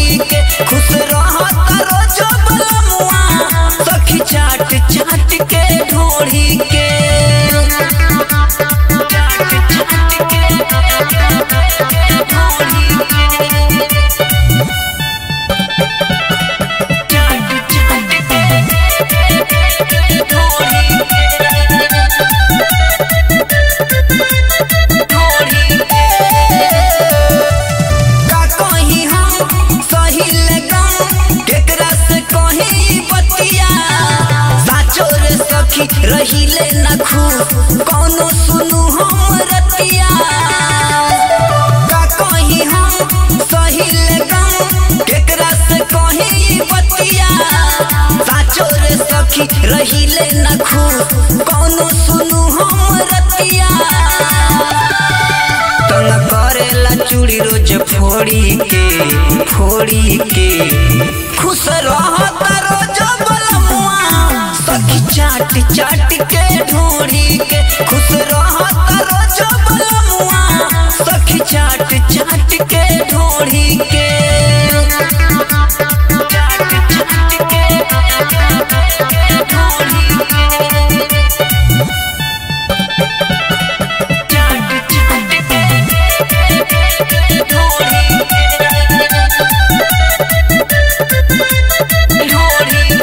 ढोढ़ी के खुश रहत रोज बलमुआ सखी चाट चाट के ढोढ़ी के चाट चाट के ढोढ़ी के चाट चाट के ढोढ़ी का कहीं हम सही लगम केकरा से कहीं बतिया साचो रे सखी रहिले न खुश कौनो सुनु हम रतिया का कहीं हम सही लगम केकरा से कहीं बतिया साचो रे सखी रहिले न खुश कौनो सुनु हम रतिया तंग करेला चूड़ी रोज फोड़ी के फोड़ी के खुश रहत रोज बलमुआ सखी चाट चाट के ढोड़ी के खुश रहत रोज बलमुआ सखी चाट चाट के ढोड़ी के चाट चाट के ढोड़ी के चाट चाट के ढोड़ी ढोड़ी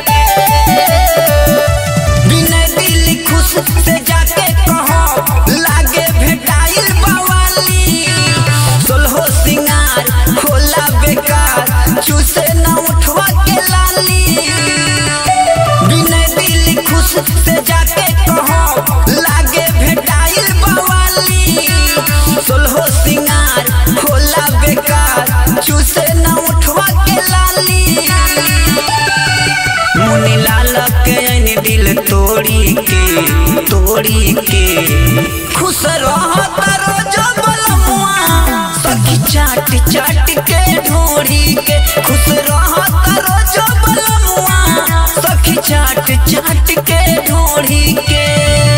बिना दिल खुश से जाके कहो लागे भेटाइल बवाली सोलहो सिंगार होला बेकार चूसे न उठवा के लाली बिना दिल खुश से जाके कहो लागे भेटाइल बवाली सोलहो सिंगार होला बेकार चूसे न उठवा के लाली मुनि लाल के ऐनी दिल तोड़ी के तोड़ी के खुश रहत रोज बलमुआ सखी चाट चाट के ढोड़ी के खुश रहत रोज बलमुआ सखी चाट चाट के ढोड़ी के